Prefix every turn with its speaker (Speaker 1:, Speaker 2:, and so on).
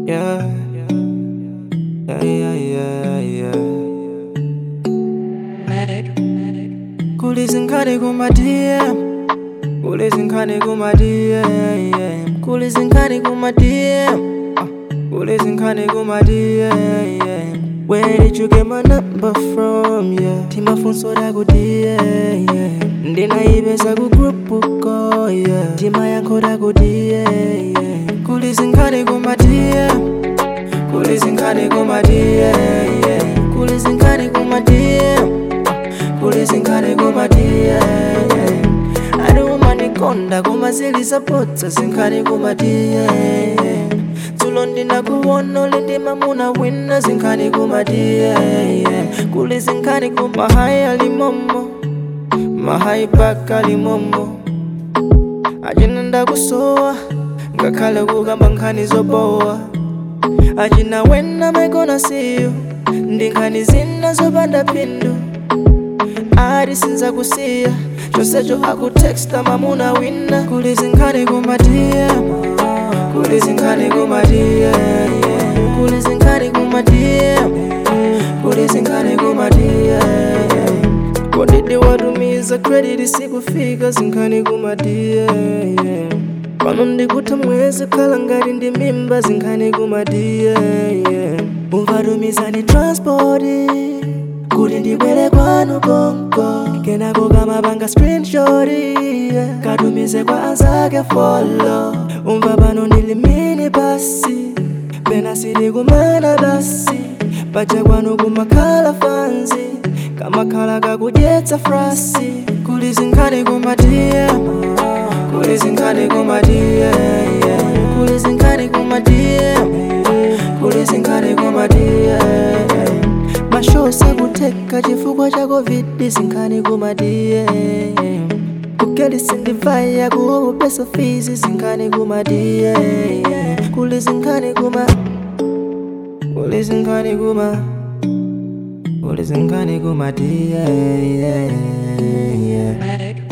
Speaker 1: Yeah. Yeah, yeah, yeah, yeah. Kulizinkane kuma DM. Kulizinkane kuma DM. Kulizinkane kuma DM. Ah, Kulizinkane kuma DM. Where did you get my number from? Yeah. Timafunso lako DM. Yeah. Ndinaibeza ku group uko. Yeah. Tima yanko lako DM. Yeah. Kulizinkane kuma DM. Kulizinkane kuma DM. Yeah. Kulizinkane kuma DM. Kulizinkane kuma DM. Aduma nikonda kuma zilisapota zinkane kuma DM. Tulo ndinakuona ulindima muna wina zinkane kuma DM. Kulizinkane kuma haya limomo. Mahai paka limomo. Ajina ndakusowa ngakhale kukamba nkhani zobowa achina wena maigona siyo ndi nkhani zina zopanda phindu ati sinzakusiya chonsecho akutexta mamuna wina kuli zinkhani kumatiya kuli zinkhani kumatiya kuli zinkhani kumatiya kuli zinkhani kumatiya kodidi watumiza credit sikufika zinkhani kumatiya pano ndikuta mwezi khala ngati ndi mimba zinkhani kumatiya umvatumizani transport kuti ndibwere kwanu konko kenako kamapanga screenshot yeah. katumize kwa anzake follow umva pano ndilimini basi pena sili kumana basi paja kwanu kumakhala fanzi kamakhala kakudyetsa frasi kuli zinkhani kumatiya kuli zinkhani kumatiya yeah. kuli zinkhani kumatiya kuli zinkhani kumatiya mashosa kuteka chifukwa cha covid zinkhani kumatiye kukeli sindivaya kuopo pesa fizi zinkhani kumatiye kuli zinkhani kuma kuli zinkhani kuma kuli zinkhani kumatiye yeah, yeah.